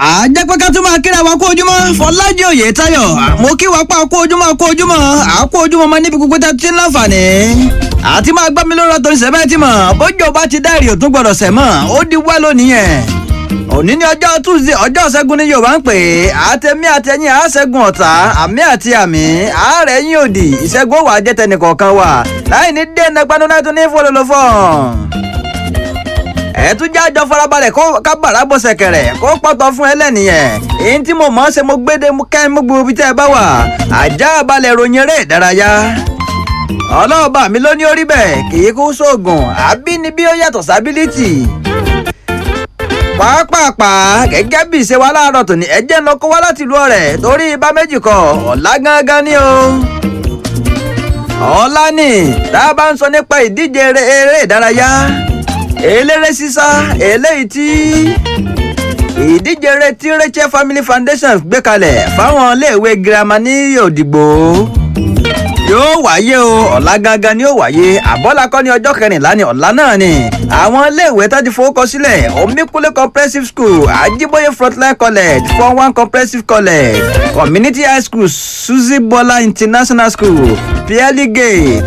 àjẹ́ pé ká tún máa kíra wa kó ojúmọ́ fọlájì òye táyọ̀ mo kí wa pa kó ojúmọ́ kó ojúmọ́ àkó ojúmọ́ máa níbi gbogbo tẹ́ ti ń láǹfààní àti máa gbá mi lórí ọ̀tọ̀ ìṣẹ̀bẹ́ tí mọ̀ bójú ọba ti dá èrè òtún gbọ́dọ̀ sẹ̀ mọ́ ó di wá lónìí yẹn òní ní ọjọ́ tuesday ọjọ́ ṣẹ́gun ní yorùbá ń pè é àtẹ̀mí àtẹ̀yìn àṣẹ́gun ọ̀tá àmì àti àmì àárẹ̀ yín òdì ìṣẹ́gun ó wà jẹ́ tẹnìkọ̀ọ̀kan wà láì ní dé ẹnẹgbanu náà tún ní fọlọ́lọ́fọ́ ẹ tún já jọ farabalẹ̀ kó kábàárà bọ̀ ṣẹ̀kẹ̀rẹ̀ kó pọ̀tọ̀ fún ẹlẹ́nìyẹn èyí tí mo mọ̀ ọ́ ṣe mo gbéde kẹ́ mo gbogbo ibi tẹ́ ẹ bá wà àjá balẹ̀ ròyìn eré ìdárayá ọlọ́ọ̀bà mi ló ní orí bẹ́ẹ̀ kì í kú sóògùn àbínibí ó yàtọ̀ sábílítì pàápàá gẹ́gẹ́ bí ìṣe wa láàárọ̀ tòní ẹjẹ́ ń lọ kó wá láti ìlú ọ̀rẹ́ torí ibà méjì kọ ọ̀la gángan ni o. ọ̀la ni tá a bá ń sọ nípa ìdíje eré ìdárayá eléré sísá eléyìí tí ìdíje eré tí Rachel Family Foundation gbé kalẹ̀ fáwọn iléèwé girama ní Òdìgbò yóò wáyé o ọ̀la gangan ni yóò wáyé àbọ́lákọ́ ní ọjọ́ kẹrìnlá ni ọ̀la náà ni àwọn iléèwé tó ti fowókọ sílẹ̀ omíkúlé comprehensive school ajíbóyè frontline college four one comprehensive college community high school suzy bola international school pearly gate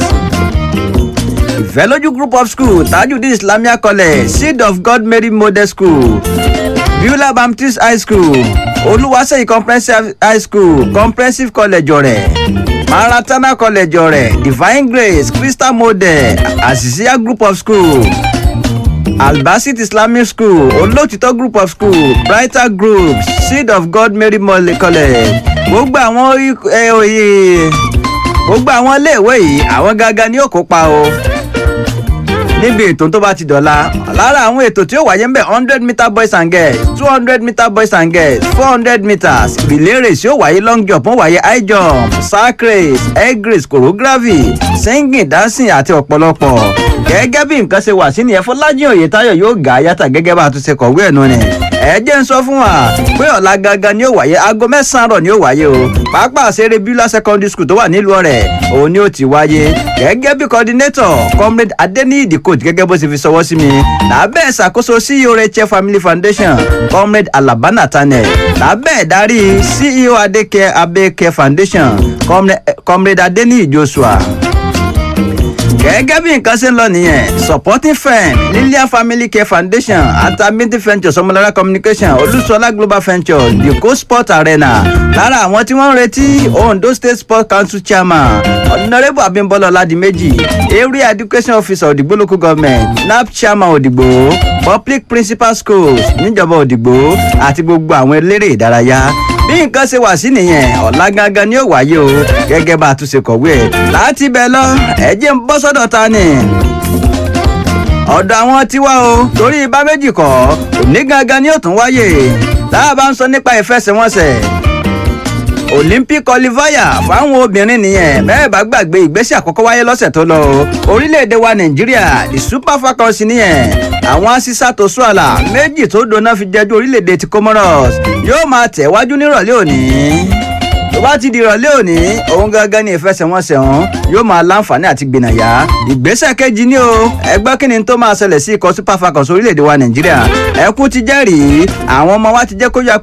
ìfẹ́lójú group of school tajudeen islamia college seed of god mary model school beulah baptist high school olúwaṣeyì comprehensive high school comprehensive college ọ̀rẹ́ maratana college ọ̀rẹ́ divine grace crystal model asisia group of school albasit islamic school olótìtọ́ group of school brighter group seed of god mary model college gbogbo àwọn oyè gbogbo àwọn iléèwé yìí àwọn gangan ni ó kópa o níbi ètò tó bá ti dọ̀la lára àwọn ètò tí ó wáyé ń bẹ̀ hundred meter boys and girls two hundred meter boys and girls four hundred meters relay race yóò wáyé long jump wọ́n wáyé high jump sack race egg race choreography singing dancing àti ọ̀pọ̀lọpọ̀ gẹ́gẹ́ bí nǹkan ṣe wà sí nìyẹn Fọlájì Oyètáyọ̀ yóò gà á yàtà gẹ́gẹ́ bá a tún ṣe kọ̀wé ẹ̀ nù ni ẹ jẹ́ ń sọ fún wa pé ọ̀la gangan ni ó wáyé aago mẹ́sàn-án rọ̀ ni ó wáyé o pápá àṣẹrẹ bíúlá secondary school tó wà nílùú ọ̀rẹ́ òun ni ó ti wáyé gẹ́gẹ́ bí coordinator comrade adeniyi the coach gẹ́gẹ́ bó ṣe fi ṣọwọ́ sí mi lábẹ́ ìṣàkóso ceo Rachel family foundation comrade alaba nathaniel lábẹ́ ìdarí ceo adeke abeke foundation comrade adeniyi joshua gẹ́gẹ́ bí nǹkan ṣe ń lọ nìyẹn supporting firm lilia family care foundation atamiti ventures ọmọlára communication olúṣọlá global ventures the sport arena lára àwọn tí wọ́n ń retí ondo state sports council chairman honourable abimbola ọládìméjì area education officer òdìgbò local government nap chairman òdìgbò public principal schools níjọba òdìgbò àti gbogbo àwọn eléré ìdárayá bí nǹkan ṣe wà sí nìyẹn ọ̀la gangan ni ó wáyé o gẹ́gẹ́ bá a tún ṣe kọ̀wé ẹ̀ láti bẹ̀ lọ ẹ̀jẹ̀ ń bọ́ sọ́dọ̀ ta ni ọ̀dọ̀ àwọn tiwa o torí ibà méjì kọ́ òní gangan ni ó tún wáyé tá a bá ń sọ nípa ìfẹsẹ̀wọnsẹ̀ olympic qualifier fáwọn obìnrin nìyẹn bẹ́ẹ̀ bá gbàgbé ìgbésẹ̀ àkọ́kọ́ wáyé lọ́sẹ̀ tó lọ orílẹ̀-èdè wa nàìjíríà the super falcons nìyẹn àwọn asísá tó sún àlà méjì tó dóná fi jẹjú orílẹ̀-èdè ti comoros yóò máa tẹ̀wájú nírọ̀lẹ́ òní tó bá ti di ìrọ̀lẹ́ òní òun gangan ní ìfẹsẹ̀wọnsẹ̀ ọ̀hún yóò máa láǹfààní àti gbìnàyà ìgbésẹ̀ kejì ní o ẹgbẹ́ kí ni tó máa ṣẹlẹ̀ sí ikọ̀ super falcons orílẹ̀-èdè wa nàìjíríà ẹkún ti jẹ́rìí àwọn ọmọ wa ti jẹ́ kó yá pé